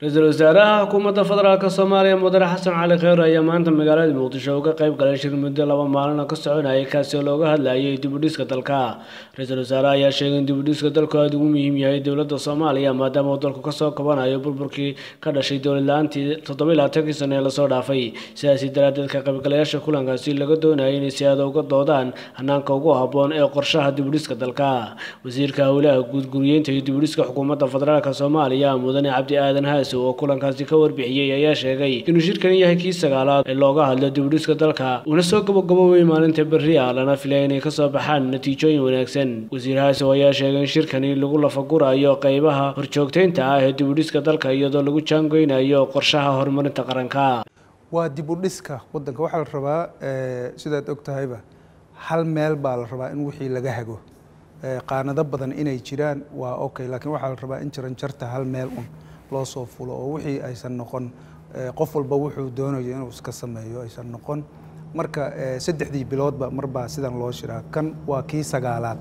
ra-iisul wasaaraha xukuumadda federaalk soomaaliya mudane xasan cali kheyr ayaa maanta magaalada muqdisho uga qayb galay shir muddo laba maalin oo ka soconayay kaasi oo looga hadlayay dibudhiska dalka ra-iisul wasaaraha ayaa sheegay in dibudhiska dalku aada ugu muhiim yahay dowladda soomaaliya maadaama uu dalku kasoo kabanayo burburkii ka dhashay dowlad la-aantii toddoba iyo labaatankii sano ee lasoo dhaafay sidaasi daraadeed ka qaybgalayaasha kulankaasi laga doonayay inay si aada uga doodaan hanaanka ugu habboon ee qorshaha dibudhiska dalka wasiirka howlaha guud guriyeynta iyo dibudhiska xukuumadda federaalk soomaaliya mudane cabdi aadan haas oo kulankaasi ka warbixiyey ayaa sheegay inuu shirkani yahay kii sagaalaad ee looga hadlo dibudhiska dalka uuna soo gabagaboobay maalinta berri ah lana filaya inay kasoo baxaan natiijooyin wanaagsan wasiir haasow ayaa sheegay in shirkani lagu lafagurayo qeybaha horjoogteynta ah ee dibudhiska dalka iyadoo lagu jaangoynayo qorshaha horumarinta qaranka waa dibudhiska wadanka waxaa la rabaa sidaad og tahayba hal meel baa la rabaa in wixii laga hago qaanado badan inay jiraan waa okay laakiin waxaa la rabaa in jaranjarta hal meel un loo soo fulo oo wixii aysan noqon qof walba wuxuu doonayo inuu iska sameeyo aysan noqon marka saddexdii biloodba marbaa sidan loo shiraa kan waa kii sagaalaad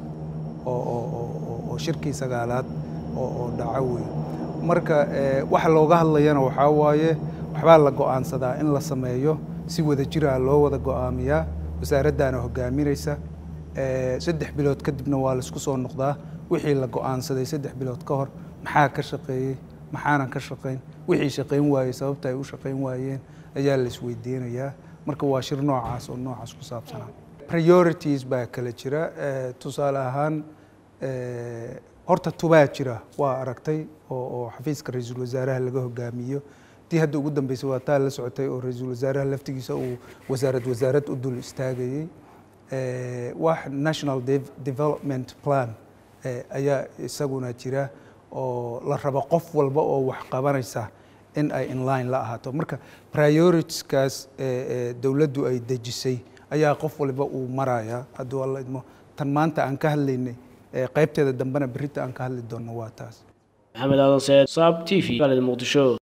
oo shirkii sagaalaad oo dhaco wey marka waxa looga hadlayana waxaa waaye waxbaa la go-aansadaa in la sameeyo si wada jira loo wada go-aamiyaa wasaaraddaana hogaaminaysa saddex bilood kadibna waa laisku soo noqdaa wixii la go-aansaday saddex bilood ka hor maxaa ka shaqeeyey maxaanan ka shaqayn wixii shaqayn waayey sababta ay u shaqayn waayeen ayaa la isweydiinayaa marka waa shir noocaas oo noocaas ku saabsanaa priorities baa kala jira tusaale ahaan horta tubaa jira waa aragtay oo xafiiska ra-iisul wasaaraha laga hogaamiyo tii hadda ugu dambeysay waa taa la socotay oo ra-iisul wasaaraha laftigiisa uu wasaarad wasaarad u dul istaagayey wax national development plan ayaa isaguna jira oo la rabo qof walba oo wax qabanaysa in ay inline la ahaato marka prioritiskaas dowladdu ay dejisay ayaa qof walba uu maraya hadduu alla idmo tan maanta aan ka hadlaynay qaybteeda dambena berita aan ka hadli doonno waa taas maxamed aadan seed saab t v muqdisho